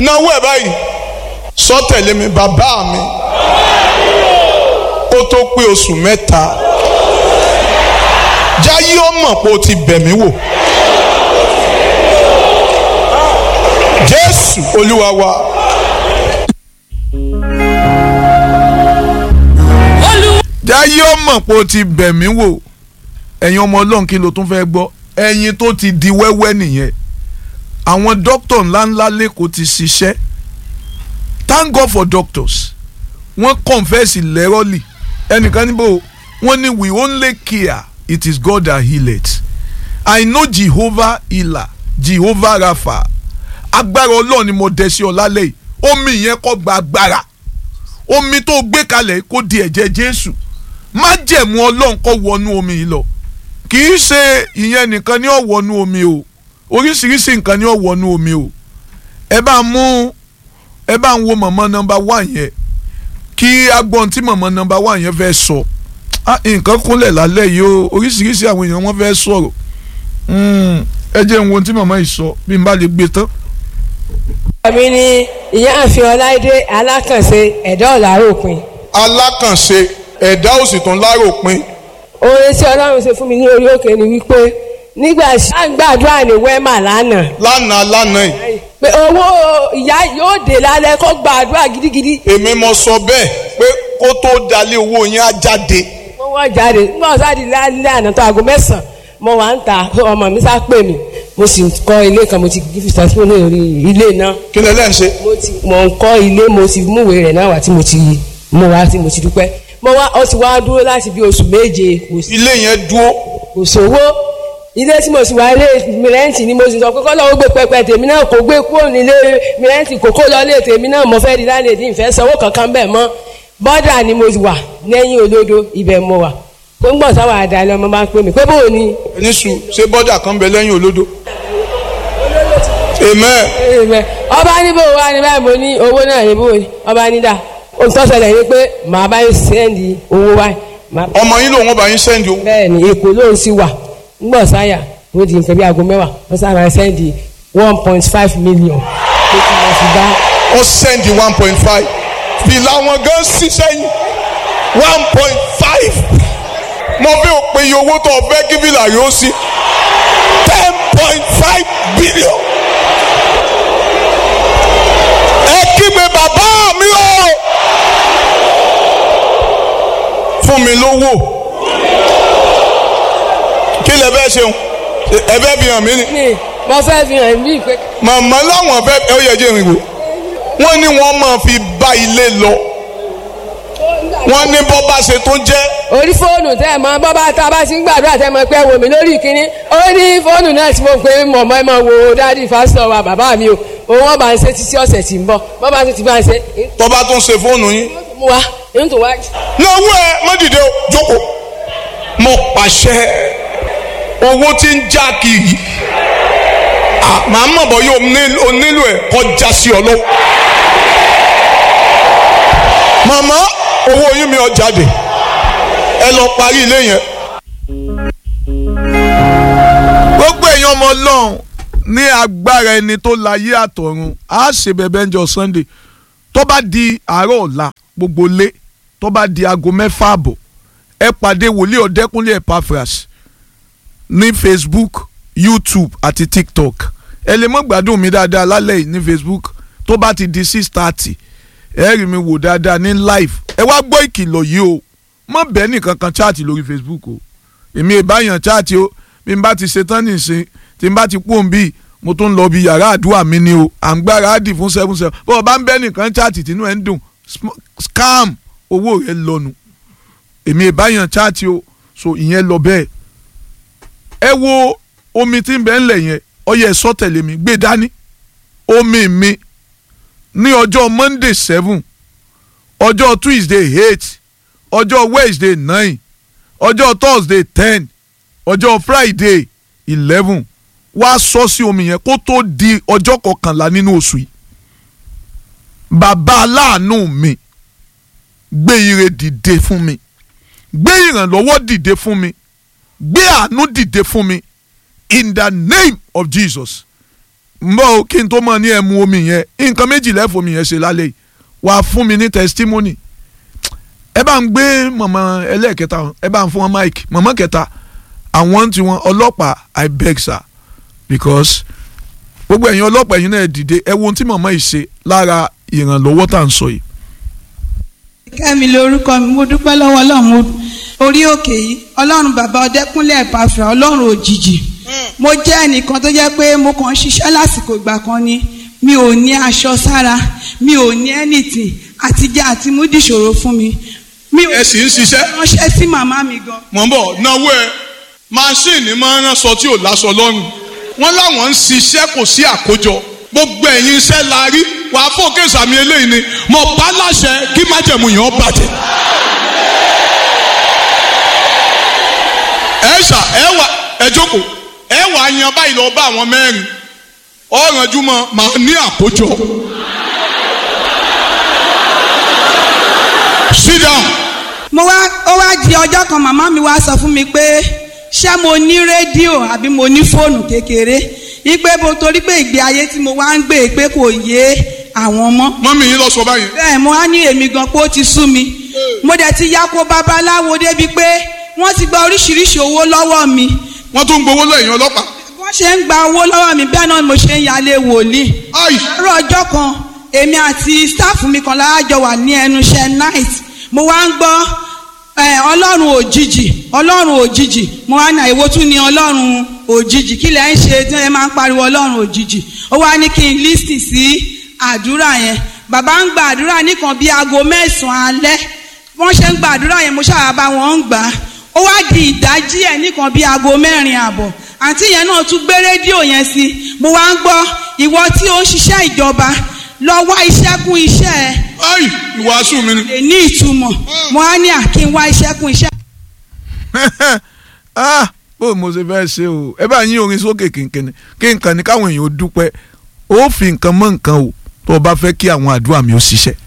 náwó ẹ̀ báyìí sọ tẹ̀lé mi bàbá mi ó tó pé oṣù mẹ́ta jáyé ó mọ̀ pé o ti bẹ̀ mí wò jésù olúwa wa. jáyé ó mọ̀ pé o ti bẹ̀ mí wò ẹ̀yin ọmọ ọlọ́run kí ló tún fẹ́ gbọ́ ẹ̀yin tó ti di wẹ́wẹ́ nìyẹn àwọn dókítà ńláńlá lẹ́kọ̀ọ́ ti ṣiṣẹ́ thank God for doctors wọ́n confess lẹ́rọ́lì ẹnìkan níbo wọ́n ní we only care it is God that healeth I know Jehovah healer Jehovah Rapha agbára ọlọ́run ni mo dẹ̀ sí ọ lálẹ́ yìí omi yẹn kọ́ gba agbára omi tó gbé kalẹ̀ kó di ẹ̀jẹ̀ Jésù májẹ̀mú ọlọ́run kó wọnú omi yìí lọ kì í ṣe ìyẹn nìkan ni ó wọnú omi o oríṣiríṣi nǹkan ni ó wọnú omi o ẹ bá mú ẹ bá ń wo mọ̀mọ́ nọmba one yẹn kí agbọ́n tí mọ̀mọ́ nọmba one yẹn fẹ́ sọ nǹkan kúnlẹ̀ lálẹ́ yìí o oríṣiríṣi àwọn èèyàn wọ́n fẹ́ sọ̀rọ̀ ẹ jẹ́ ń wo tí mọ̀mọ́ yìí sọ bí n bá lè gbé tán. mi ni ìyá àfin ọláìdé alákànṣe ẹ̀dá ọ̀làròpin. alákànṣe ẹ̀dá òsì tún láròpin. oore tí ọlọ́run ṣe fún mi ní orí òkè ni wípé nígbà gbàdúrà ní wẹ́mà lánàá. lánàá lánàá yìí. pé owó ìyá yóò dé lálẹ́ kó gbàdúrà gidigidi. èmi mo sọ bẹ́ẹ̀ pé kó tó dalé owó yẹn á jáde. mo wọ́n jáde nígbà wọ́n sáàdì lálẹ́ àná tó aago mẹ́sàn-án mo wà ń ta ọmọ mi sá pè mí mo sì kọ́ ilé kan mo ti fi sàtúnṣe lórí ilé náà. kí lẹ lẹ́ ń ṣe. mo ti mo ń kọ́ ilé mo ti múwèé rẹ̀ náà wá tí mo ti mú wá tí mo ti dúpẹ́ mo wá ọ ti wá dúró láti bí oṣù méje kò sí ilé yẹn dúró. kò sówó ilé tí mo sì wá ilé mìrẹ́ǹtì ni mo sì sọ pé kọ́ lọ́wọ́ gbé pẹpẹ tèmi náà kò gbé kúrò nílé mìrẹ́ǹtì kò kó lọ lé tèmi náà mo fẹ́ di lálẹ́ tí ìfẹ́ sanwó kankan bẹ́ẹ̀ mọ́ bọ́dà ni mo wà lẹ́yìn olódo ibẹ̀ mo wà tó ń gbọ̀n sáwà àdáni ọmọ bá ń pè mí pé bóò ni. ẹni sùn ṣé bọ́dà kan bẹ lẹ́yìn olódo. amen. ọba ní bò wá ní báyìí mo ní owó náà ní bò ní ọba ní dà òtọ́sẹ̀lẹ̀ ni pé màá bá yín sẹ́ndì owó wáyé ọmọ yín lòun ọba yín sẹ́ndì owó. bẹ́ẹ̀ni èkó ló ń sì wà ńgbọ sáyà ó di nǹkan bí aago mẹ́wàá wọ́n sábà sẹ́ndì one point five million pé kí wọ́n fi bá. ó sẹ́ndì one point five fìlà wọn gan sí sẹ́yìn one point five mo fi ò pe iye owó tó o fẹ́ kí fìlà yóò sí ten point five billion. ẹ kígbe bàbá mi o fún mi lówó kí lè fẹ́ ṣeun ẹ fẹ́ fi hàn mí ni. ní mo fẹ́ fi hàn mí pé. màmá láwọn fẹ́ ẹ ó yẹ jẹ́ ìrìnwó wọ́n ní wọ́n máa fi bá ilé lọ wọ́n ní bọ́ bá ṣe tó jẹ́. orí fóònù tẹ́ ẹ̀ mọ bọ́ bá tá a bá ti ń gbàdúrà tẹ́ ẹ mọ pé wò mí lórí ìkíní ó ní fóònù náà tí mo pè é mọ̀mọ́ ẹ máa wo dáàdi fásitọ̀ wa bàbá mi o òun wọn bá ń ṣe títí ọ̀sẹ̀ tí ń bọ̀ bọ́ bá tún ti bá ń ṣe. tó bá tún ṣe fóònù yín. mú wa ń tún wá. náwó ẹ má dìde o jókòó mo pàṣẹ owó tí ń já kiri màá mọ̀ bọ́ yóò nílò ẹ̀ kọjá sí ọ lọ́wọ́. màmá owó yín mi ọ jáde ẹ lọ parí ilé yẹn. gbogbo èèyàn ọmọ ọlọ́run ní agbára ẹni tó láyé àtọ̀run á ṣe bẹ̀bẹ̀ ń jọ Sunday tó bá di àárọ̀ ọ̀la gbogbo lé tó bá di aago mẹ́fà àbọ̀ ẹ pàdé wòlíì ọ̀dẹ́kúnlé Epaphras ní Facebook YouTube àti TikTok ẹ lè mọ́ gbádùn mi dáadáa lálẹ́ yìí ní Facebook tó bá ti di six thirty ẹ rí mi wò dáadáa ní live ẹ wá gbọ́ ìkìlọ̀ yìí o mọ bẹ́ẹ̀ nìkan kan chaati lórí Facebook o èmi ìbáyàn chaati o bí n bá ti ṣetán nìsín tí n bá ti pòun bíi mo tún lọ bí yàrá àdúrà mi ni o à ń gbára á dì fún seven seven bó o bá ń bẹ́ẹ̀ nìkan chaati tínú ẹ̀ ń dùn scam owó rẹ̀ lọ́nu èmi ìbáyàn chaati o so ìyẹn lọ bẹ́ẹ̀ ẹ wo omi tí ń bẹ ńlẹ̀ yẹn ọyẹ sọ tẹ̀lé mi gbé dání omi mi ní ọjọ́ Monday seven ọjọ́ Tuesday eight ọjọ́ Wednesday nine ọjọ́ Thursday ten ọjọ́ Friday eleven wá sọ sí omi yẹn kó tó di ọjọ́ kọkànlá nínú oṣù yìí bàbá aláàánú mi gbé ire dìde fún mi gbé ìrànlọ́wọ́ dìde fún mi gbé àánú dìde fún mi in the name of Jesus ń bọ̀ o, kí n tó mọ̀ ní ẹ̀mú omi yẹn nǹkan méjì lẹ́fọ̀ omi yẹn ṣe lálẹ́ yìí wà á fún mi ní testimony ẹ bá ń gbé mọ̀mọ́ ẹlẹ́ẹ̀kẹta ẹ bá ń fún wọn mic mọ̀mọ́ kẹta àwọn tí wọn ọlọ́pàá i beg sir because gbogbo ẹ̀yin ọlọ́pàá ẹ̀yin náà dìde ẹ wo ohun tí mọ̀mọ́ yìí ṣe lára ìrànlọ́wọ́ tá à ń sọ yìí. kẹ́mi lórúkọ mi mo dúpẹ́ lọ́wọ́ ọlọ́run mo orí òkè yìí ọlọ́run bàbá ọdẹ́kúnlẹ̀ ẹ̀pàfẹ́ ọlọ́run òjijì mo jẹ́ ẹnìkan tó jẹ́ pé mo kàn ń ṣiṣẹ́ lásìkò ìgbà kan ni mi ò ní aṣọ sára mi ò ní anything àtijọ́ àti mú dìṣòro fún mi mi ò ẹ sì ń ṣiṣẹ́ ránṣẹ́ sí màmá mi gan mọ̀ ń bọ̀ náwó ẹ máṣíìnì máa ń ránṣọ tí ò láṣọ lọ́rùn wọ́n láwọn ń ṣiṣẹ́ kò sí àkójọ gbogbo ẹ̀yin iṣẹ́ la rí wà á fòkè sàmì eléyìí ni mo bá láṣẹ kí májẹ̀mú yẹn ó bàjẹ́. ẹ ṣà ẹ wà ẹ jókòó ẹ wà á yan báyìí lọ bá àwọn mẹ́rin ọ̀rànjú mọ́ màá ní àkójọ. sit down. mo wá ó wá di ọjọ́ kan màmá mi wá sọ fún mi pé ṣé mo ní rédíò àbí mo ní fóònù kékeré ipe bo torí pé ìgbé ayé tí mo wá ń gbé pé kò yé àwọn mọ́ mọ́mí yín lọ sọ báyìí. bẹ́ẹ̀ mo á ní èmi gan pé ó ti sú mi mo dẹ̀ ti ya ko babaláwo débi pé wọ́n ti gba oríṣiríṣi owó lọ́wọ́ mi wọ́n tún ń gbowó lẹ́yìn ọlọ́pàá. wọ́n ṣe ń gba owó lọ́wọ́ mi bẹ́ẹ̀ náà ni mo ṣe ń yálé wòlíì Ai! àárọ̀ ọjọ́ kan èmi àti sítáàfù mi kan láàjọ wà ní ẹnu iṣẹ́ night mo wá ń gbọ́ ẹ, ọlọ́run òjijì ọlọ́run òjijì mo wá ní àìwò tún ní ọlọ́run òjijì kí lẹ́ ń ṣe tí ẹ máa ń pariwo ọlọ́run òjijì ó wá ní kí n lísì sí àdúrà yẹn bàbá ń gba àdúrà nìkan bíi aago mẹ́sàn-án alẹ́ wọ́n ṣe ń gba àdúrà yẹn mo ṣáà bá wọn ń gbà á ó wá di ìdájí ẹ̀ nìkan bíi aago mẹ́rin àbọ̀ àǹtí yẹn náà tún gbé rédíò yẹn sí mo wá ń gbọ́ ìwọ tí ó ń ṣiṣẹ́ ìjọba lọ wá iṣẹ́ kún iṣẹ́ ẹ Ai! ìwàásù mi ni. lè ní ìtumọ̀ mo á ní àkí ń wá iṣẹ́ kún iṣẹ́. ah bó mo ṣe fẹ́ ṣe o ẹ bá yín orin sókè kínkínní kí nǹkan ní káwọn èèyàn ó dúpẹ́ ó fi nǹkan mọ́ nǹkan o tó o bá fẹ́ kí àwọn àdúrà mi ó ṣiṣẹ́.